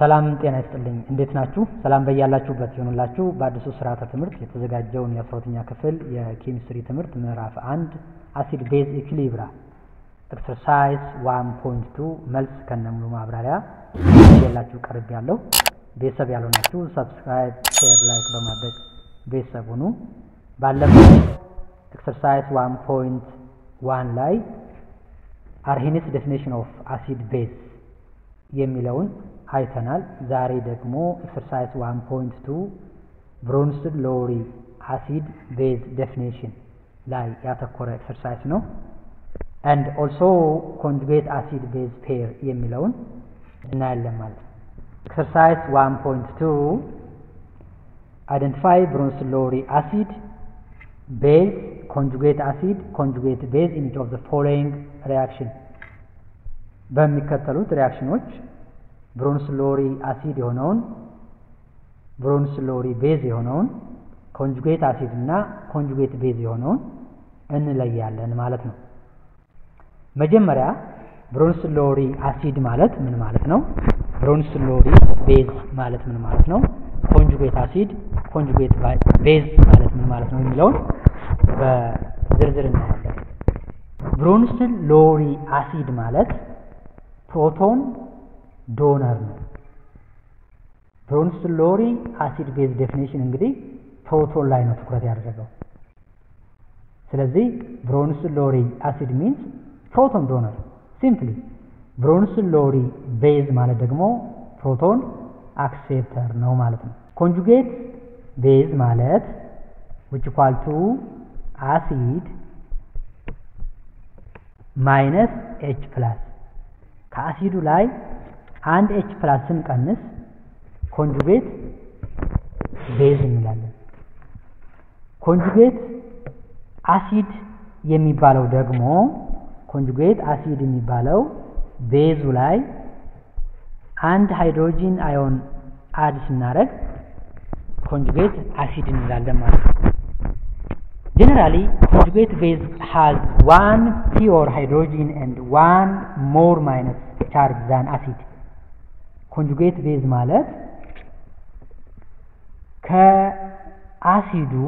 ሰላም ጤና ይስጥልኝ። እንዴት ናችሁ? ሰላም በያላችሁበት ይሆኑላችሁ። በአዲሱ ስርዓተ ትምህርት የተዘጋጀውን የአስራሁለተኛ ክፍል የኬሚስትሪ ትምህርት ምዕራፍ አንድ አሲድ ቤዝ ኢኩሊብራ ኤክሰርሳይዝ ዋን ፖይንት ቱ መልስ ከነሙሉ ማብራሪያ የላችሁ ቀርብ ያለው ቤተሰብ ያልሆናችሁ ሰብስክራይብ፣ ሼር፣ ላይክ በማድረግ ቤተሰብ ሁኑ። ባለፈው ኤክሰርሳይዝ ዋን ፖይንት ዋን ላይ አርሄኒስ ዴፊኒሽን ኦፍ አሲድ ቤዝ የሚለውን አይተናል። ዛሬ ደግሞ ኤክሰርሳይዝ ዋን ፖይንት ቱ ብሮንስድ ሎሪ አሲድ ቤዝ ዴፊኒሽን ላይ ያተኮረ ኤክሰርሳይዝ ነው። አንድ ኦልሶ ኮንጁጌት አሲድ ቤዝ ፔር የሚለውን እናያለን ማለት ነው። ኤክሰርሳይዝ ዋን ፖይንት ቱ አይደንቲፋይ ብሮንስድ ሎሪ አሲድ ቤዝ ኮንጁጌት አሲድ ኮንጁጌት ቤዝ ኢን ኢች ኦፍ ዘ ፎሎዊንግ ሪያክሽን በሚከተሉት ሪያክሽኖች ብሮንስ ሎሪ አሲድ የሆነውን ብሮንስ ሎሪ ቤዝ የሆነውን ኮንጁጌት አሲድ እና ኮንጁጌት ቤዝ የሆነውን እንለያለን ማለት ነው። መጀመሪያ ብሮንስ ሎሪ አሲድ ማለት ምን ማለት ነው? ብሮንስ ሎሪ ቤዝ ማለት ምን ማለት ነው? ኮንጁጌት አሲድ ኮንጁጌት ቤዝ ማለት ምን ማለት ነው የሚለውን በዝርዝር እናያለን። ብሮንስ ሎሪ አሲድ ማለት ፕሮቶን ዶነር ነው። ብሮንስ ሎሪ አሲድ ቤዝ ዴፊኒሽን እንግዲህ ፕሮቶን ላይ ነው ትኩረት ያደረገው። ስለዚህ ብሮንስ ሎሪ አሲድ ሚንስ ፕሮቶን ዶነር ሲምፕሊ። ብሮንስ ሎሪ ቤዝ ማለት ደግሞ ፕሮቶን አክሴፕተር ነው ማለት ነው። ኮንጁጌት ቤዝ ማለት which equal to አሲድ ማይነስ ኤች ፕላስ ከአሲዱ ላይ አንድ ኤች ፕላስ ስንቀንስ ኮንጁጌት ቤዝ እንላለን። ኮንጁጌት አሲድ የሚባለው ደግሞ ኮንጁጌት አሲድ የሚባለው ቤዙ ላይ አንድ ሃይድሮጂን አዮን አድ ስናደርግ ኮንጁጌት አሲድ እንላለን ማለት ነው። ጀነራሊ ኮንጁጌት ቤዝ ሃዝ ዋን ፒዮር ሃይድሮጂን ኤንድ ዋን ሞር ማይነስ ቻርጅ ዛን አሲድ። ኮንጁጌት ቤዝ ማለት ከአሲዱ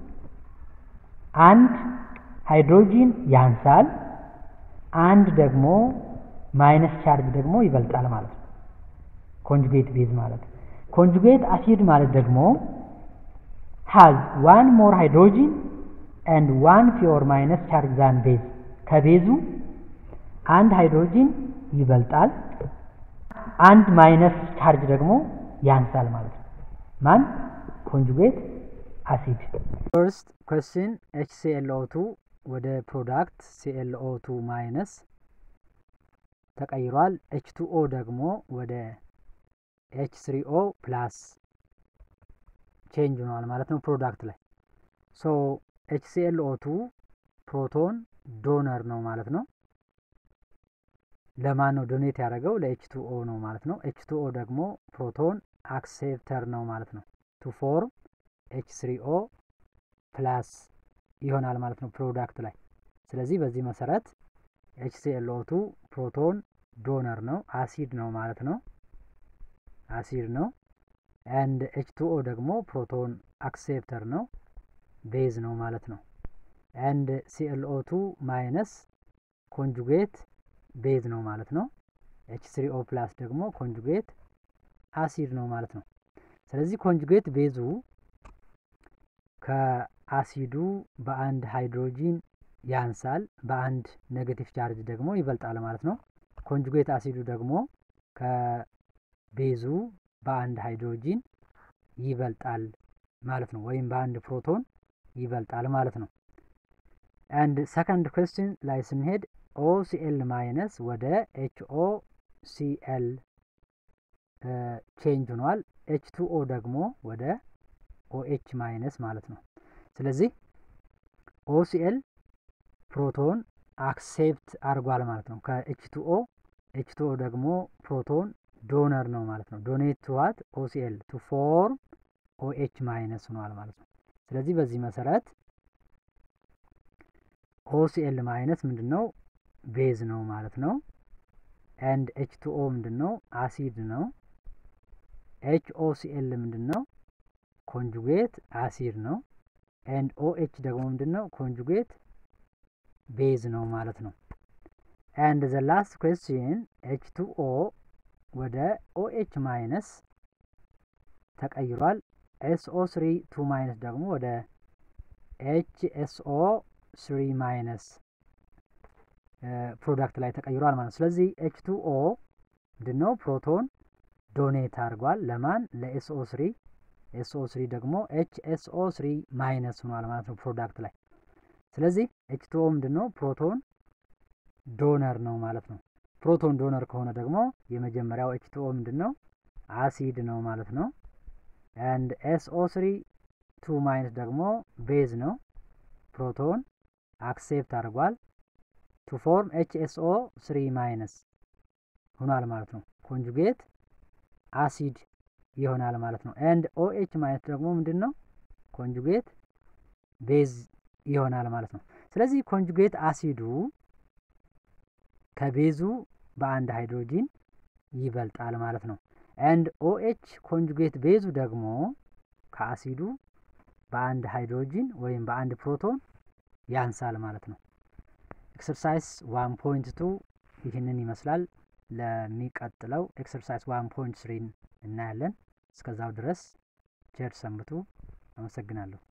አንድ ሃይድሮጂን ያንሳል፣ አንድ ደግሞ ማይነስ ቻርጅ ደግሞ ይበልጣል ማለት ነው። ኮንጁጌት ቤዝ ማለት ኮንጁጌት አሲድ ማለት ደግሞ ሃዝ ዋን ሞር ሃይድሮጂን ኤንድ ዋን ፊዮር ማይነስ ቻርጅ ዛን ቤዝ ከቤዙ አንድ ሃይድሮጂን ይበልጣል፣ አንድ ማይነስ ቻርጅ ደግሞ ያንሳል ማለት ነው። ማን ኮንጁጌት አሲድ። ፈርስት ኩዌስችን ኤች ሲኤልኦ2 ወደ ፕሮዳክት ሲኤልኦ2 ማይነስ ተቀይሯል። ኤች ቱኦ ደግሞ ወደ ኤች ስሪኦ ፕላስ ቼንጅ ሆነዋል ማለት ነው ፕሮዳክት ላይ ሶ ኤችሲኤልኦ2 ፕሮቶን ዶነር ነው ማለት ነው። ለማን ነው ዶኔት ያደረገው? ለኤች2ኦ ነው ማለት ነው። ኤች2ኦ ደግሞ ፕሮቶን አክሴፕተር ነው ማለት ነው። ቱ ፎርም ኤች3ኦ ፕላስ ይሆናል ማለት ነው ፕሮዳክት ላይ። ስለዚህ በዚህ መሰረት ኤችሲኤልኦ2 ፕሮቶን ዶነር ነው፣ አሲድ ነው ማለት ነው። አሲድ ነው። ኤንድ ኤች2ኦ ደግሞ ፕሮቶን አክሴፕተር ነው ቤዝ ነው ማለት ነው። ኤንድ ሲኤልኦ2 ማይነስ ኮንጁጌት ቤዝ ነው ማለት ነው። ኤች ስሪኦ ፕላስ ደግሞ ኮንጁጌት አሲድ ነው ማለት ነው። ስለዚህ ኮንጁጌት ቤዙ ከአሲዱ በአንድ ሃይድሮጂን ያንሳል፣ በአንድ ኔጌቲቭ ቻርጅ ደግሞ ይበልጣል ማለት ነው። ኮንጁጌት አሲዱ ደግሞ ከቤዙ በአንድ ሃይድሮጂን ይበልጣል ማለት ነው። ወይም በአንድ ፕሮቶን ይበልጣል ማለት ነው። አንድ ሰከንድ ኩዌስችን ላይ ስንሄድ ኦሲኤል ማይነስ ወደ ኤችኦ ሲኤል ቼንጅ ሆኗል። ኤች ቱኦ ደግሞ ወደ ኦኤች ማይነስ ማለት ነው። ስለዚህ ኦሲኤል ፕሮቶን አክሴፕት አድርጓል ማለት ነው ከኤች ቱኦ። ኤች ቱኦ ደግሞ ፕሮቶን ዶነር ነው ማለት ነው። ዶኔት ቱዋት ኦሲኤል ቱ ፎርም ኦኤች ማይነስ ሆኗል ማለት ነው። ስለዚህ በዚህ መሰረት ኦሲኤል ማይነስ ምንድን ነው? ቤዝ ነው ማለት ነው። ኤንድ ኤች ቱ ኦ ምንድን ነው? አሲድ ነው። ኤች ኦ ሲ ኤል ምንድን ነው? ኮንጁጌት አሲድ ነው። ኤንድ ኦ ኤች ደግሞ ምንድን ነው? ኮንጁጌት ቤዝ ነው ማለት ነው። ኤንድ ዘ ላስት ኩዌስችን ኤች ቱ ኦ ወደ ኦ ኤች ማይነስ ተቀይሯል። ኤስኦ ስሪ ቱ ማይነስ ደግሞ ወደ ኤች ኤስኦ ስሪ ማይነስ ፕሮዳክት ላይ ተቀይሯል ማለት ነው። ስለዚህ ኤች ቱ ኦ ምንድነው ፕሮቶን ዶኔት አድርጓል ለማን ለኤስኦ ስሪ ኤስኦ ስሪ ደግሞ ኤች ኤስኦ ስሪ ማይነስ ሆኗል ማለት ነው ፕሮዳክት ላይ። ስለዚህ ኤች ቱ ኦ ምንድነው ፕሮቶን ዶነር ነው ማለት ነው። ፕሮቶን ዶነር ከሆነ ደግሞ የመጀመሪያው ኤች ቱ ኦ ምንድነው አሲድ ነው ማለት ነው። ኤንድ ኤስኦ ስሪ ቱ ማይነስ ደግሞ ቤዝ ነው። ፕሮቶን አክሴፕት አድርጓል ቱ ፎርም ኤች ኤስኦ ስሪ ማይነስ ሆኗል ማለት ነው። ኮንጁጌት አሲድ ይሆናል ማለት ነው። ኤንድ ኦኤች ማይነስ ደግሞ ምንድን ነው? ኮንጁጌት ቤዝ ይሆናል ማለት ነው። ስለዚህ ኮንጁጌት አሲዱ ከቤዙ በአንድ ሃይድሮጂን ይበልጣል ማለት ነው። ኤንድ ኦኤች ኮንጁጌት ቤዙ ደግሞ ከአሲዱ በአንድ ሃይድሮጂን ወይም በአንድ ፕሮቶን ያንሳል ማለት ነው። ኤክሰርሳይዝ ዋን ፖይንት ቱ ይህንን ይመስላል። ለሚቀጥለው ኤክሰርሳይዝ ዋን ፖይንት ስሪን እናያለን። እስከዛው ድረስ ቸር ሰንብቱ። አመሰግናለሁ።